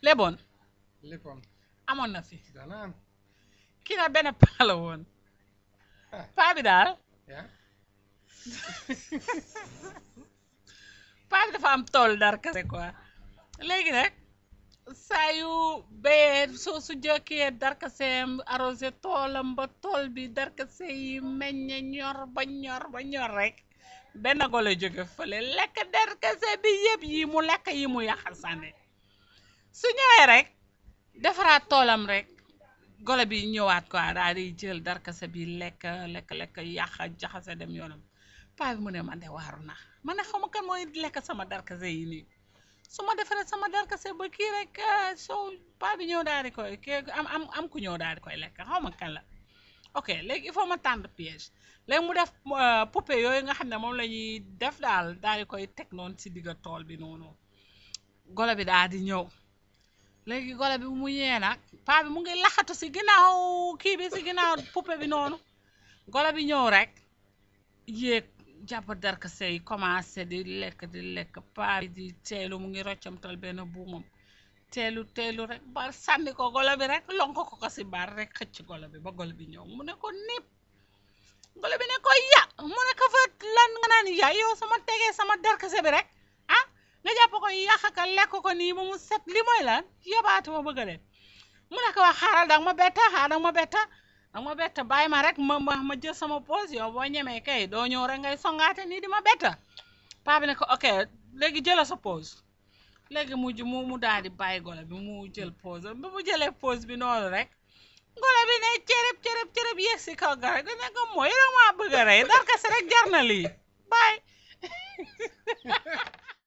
leboon léppam amoon na fi dana am kii na benn paa la woon ah paa bi daal yaa paa bi dafa am tool dar kase quoi léegi nag saa yu béyee soo su jëkkee darkaseem arrosé toolam ba tool bi darkase yi meññe ñor ba ñor ba ñor rek benn golo jóge fële lekk darkase bi yëpp yi mu lekk yi mu yàqal sànni su ñëwee rek defaraat toolam rek golo bi ñëwaat quoi daal di jël darkase bi lekk lekk lekk yàq jaxase dem yoonam paa bi mu ne man de waaru na man ne xaw ma kan mooy lekk sama darkase yi nii su ma defaree sama darkase ba kii rek soo paa bi ñëw daal di koy kii am am am ku ñëw daal di koy lekk xaw ma kan la ok léegi il faut ma tànn piège léegi mu def euh, poupée yooyu nga xam ne moom la ñuy def daal daal di koy teg noonu si digga tool bi noonu golo bi daal di ñëw léegi golo bi mu ñëwee nag paa bi mu ngi laxatu si ginnaaw kii bi si ginnaaw poupée bi noonu golo bi ñëw rek yéeg jàpp darkase yi commencé di lekk di lekk paa bi di teelu mu ngi roccamtal benn buumam teelu teelu rek ba sànni ko golo bi rek lonko ko ko si baar rek xëcc golo bi ba golo bi ñëw mu ne ko nip golo bi ne ko ya mu ne ko fa lan nga naan ya yow sama tegee sama darkase bi rek ah nga jàpp ko yàq ka lekk ko nii ba mu set li mooy lan yabaatu ma bëgg a dem mu ne ko wax xaaral danga ma betta xaaral danga ma betta danga ma betta bàyyi ma rek ma ma ma jël sama pause yow boo ñemee kay doo ñëw rek ngay songaate nii di ma betta paa bi ne ko ok léegi jëla sa pause léegi mu ju- mu mu daal di bàyyi golo bi mu jël pause bi mu jëlee pause bi noonu rek golo bi ne cërëb cërëb cërëb yéeg si kaw garab gi ne ko mooy yow maa bëgg a rey darkase rek jar na lii bàyyi